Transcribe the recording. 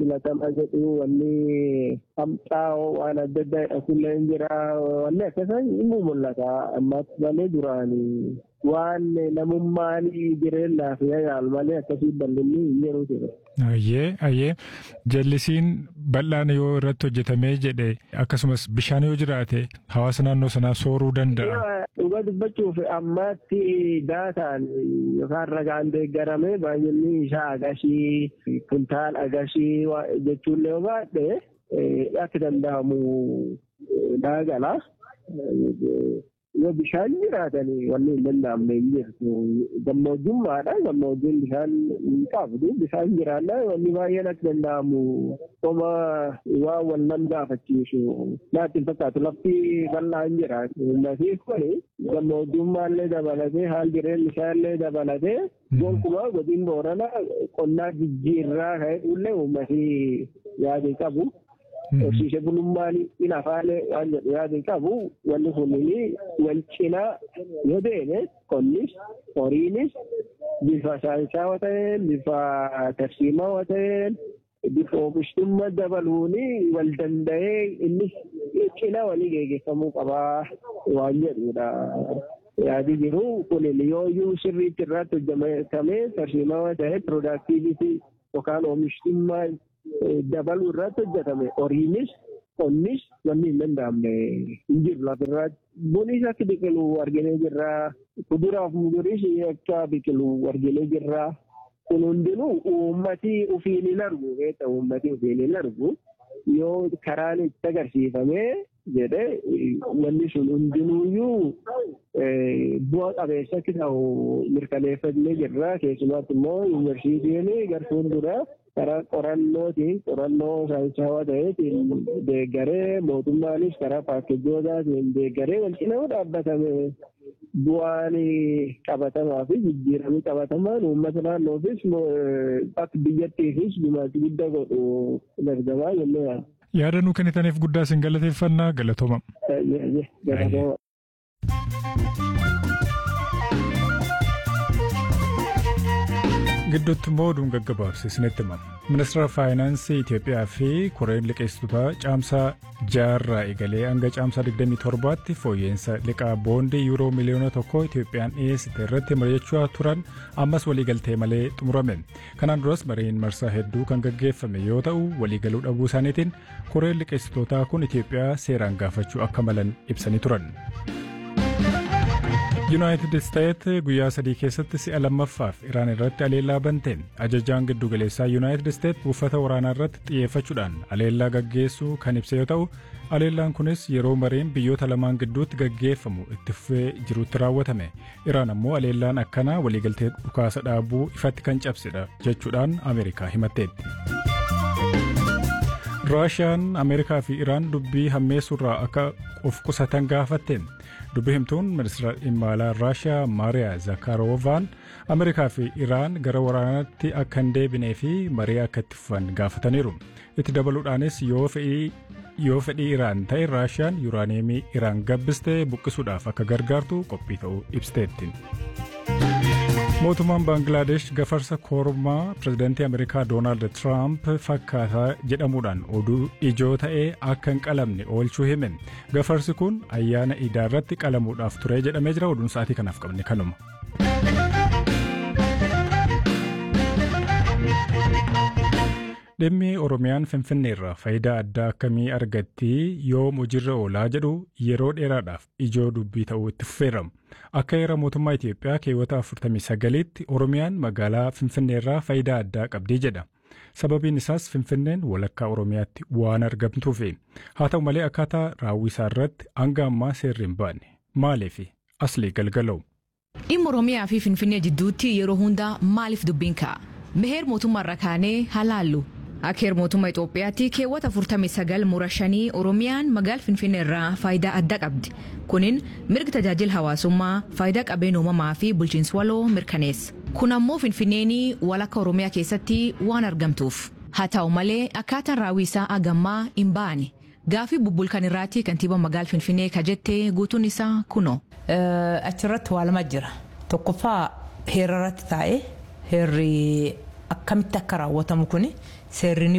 filatamaa jedhu wanni hamxaa'oo waan adda addaa hidhakullee hin jira wanni akkasaan inni mul'ata ammas malee duraanii waan namummaan jireenyaa fi yaal malee akkasii bal'inni hin jiru ture. Ayyee ayyee jallisiin bal'aan yoo irratti hojjetamee jedhe akkasumas bishaan yoo jiraate hawaasa naannoo sanaa sooruu danda'a. Dhuga dubbachuuf ammaatti daataan yookaan ragaan deeggaramee baay'inni isaa agashii kuntaal agashii jechuullee yoo baadhe akka danda'amu daagala. yoo bishaan jiraatanii wanni hin danda'amne hin jirtu gammoojjummaadha gammoojjiin bishaan hin qabdu bishaan jiraanna wanni baay'een akka danda'amu qoma waan wal nam gaafachiisu naatti hin fakkaatu lafti bal'aa hin jiraatu ummatiif kuni gammoojjummaallee dabalatee haal jireenya isaallee dabalatee gonkumaa godin boorana qonnaa jijjiirraa ka'e ummatii yaadii qabu. horsiise bulummaan in afaalee waan jedhu yaadin qabu wanni kunniin wal cinaa yoo deeme qonnis horiinis bifa saayinsaawaa ta'een bifa tarsiimaawaa ta'een bifa oomishtummaa dabaluun wal danda'ee innis cinaa walii geggeeffamuu qabaa waan jedhudha. yaadi jiru kunin yooyyuu sirriitti irratti hojjetamee tarsiimaawaa ta'ee piroodaaktiivitii yookaan oomishtummaa dabaluu irratti hojjetame horiinis qonnis wanni hin danda'amne hin jiru lafirratti. Bunis akka biqilu arginee jirra. Kuduraaf muduriis akka biqilu arginee jirra. Kun hundinuu uummatii ofiin hin argu beekta uummatii ofiin hin argu yoo karaan itti agarsiifamee jedhe wanni sun hundinuuyyuu bu'a qabeessa akka ta'u mirkaneeffannee jirra. Keessumaatti immoo yuunivarsiitiin gartuun dura karaa qorannootiin qorannoo saayinsaawaa ta'eetiin deeggaree mootummaanis karaa paakkejootaatiin deeggaree wal cinaa dhaabbatame bu'aan qabatamaa fi jijjiiramni qabatamaan uummata naannoofis akka biyyattiifis gumaacha guddaa godhu dargamaa jennee yaadda. Yaada nuu kennitaniif guddaa isin galateeffannaa galatooma. Galatooma. gidduutti immoo oduun gaggabaabse isinitti himama. Ministeera Faayinaansii Itoophiyaa fi Koreen liqeessitoota caamsaa jaarraa eegalee hanga caamsaa 27tti fooyya'insa liqaa boondii yuuroo miliyoona tokko Itoophiyaan dhiyeessite irratti mari'achaa turan ammas waliigaltee malee xumurame. Kanaan duras mariin marsaa hedduu kan gaggeeffame yoo ta'u waliigaluu dhabuu isaaniitiin Koreen liqeessitootaa kun Itoophiyaa seeraan gaafachuu akka malan ibsanii turan. yuunaayitid isteet guyyaa sadii keessatti si'a lammaffaaf iraan irratti aleellaa bante ajajaan giddugaleessaa yuunaayitid isteet buufata waraanaa irratti xiyyeeffachuudhaan aleellaa gaggeessuu kan ibse yoo ta'u aleellaan kunis yeroo mariin biyyoota lamaan gidduutti gaggeeffamu itti fufee jirutti raawwatame iraan ammoo aleellaan akkanaa waliigaltee dhukaasa dhaabuu ifatti kan cabsedha jechuudhaan ameerikaa himatteetti. raashiyaan ameerikaa fi iraan dubbii hammeessuurraa akka of qusatan gaafatte dubbii himtuun ministeera dhimma alaa raashiyaa maariyaa zakaaroovaan ameerikaa fi iraan gara waraanaatti akka hin deebinee fi marii akka itti fufan gaafataniiru itti dabaluudhaanis yoo fedhii iraan ta'e raashiyaan yuuraaniyeemii iraan gabbistee buqqisuudhaaf akka gargaartu qophii ta'uu ibsiteetti. mootummaan baangilaadesh gafarsa kormaa pirezidaantii ameerikaa doonaald tiraamp fakkaataa jedhamuudhaan oduu ijoo ta'ee akka hin qalamne oolchuu hime gafarsi kun ayyaana iidaa irratti qalamuudhaaf ture jedhamee jira oduun sa'aatii kanaaf qabne kanuma. dhimmi oromiyaan finfinneerraa faayidaa addaa akkamii argatti yoom hojiirra oolaa jedhu yeroo dheeraadhaaf ijoo dubbii ta'uu itti fufeera akka heera mootummaa itiyoophiyaa keewwata 49tti oromiyaan magaalaa finfinneerraa faayidaa addaa qabdii jedha sababiin isaas finfinneen walakkaa oromiyaatti waan argamtuufi haa ta'u malee akkaataa raawwisaa irratti hanga ammaa seerri hin baanne maaliif aslii galgala'u. dhimma oromiyaa fi finfinnee jidduutti yeroo hundaa maaliif dubbiin ka'a meheer mootummaarra kaanee halaallu. akka heera mootummaa Itoophiyaatti keewwata 49 mura shanii Oromiyaan magaala Finfinnee irraa faayidaa addaa qabdi. Kunin mirga tajaajila hawaasummaa, faayidaa qabeenya uumamaa fi bulchiinsa waloo mirkaneessa. Kun ammoo Finfinneen walakka Oromiyaa keessatti waan argamtuuf. Haa ta'u malee akkaataan raawwisaa agammaa hin baane. Gaafii bubbulkan irraatti kantiibaa magaala Finfinnee ka jette guutuun isaa kunoo. Achirratti waa lama jira. Tokkoffaa heera irratti taa'ee heerri akkamitti akka raawwatamu kuni seerri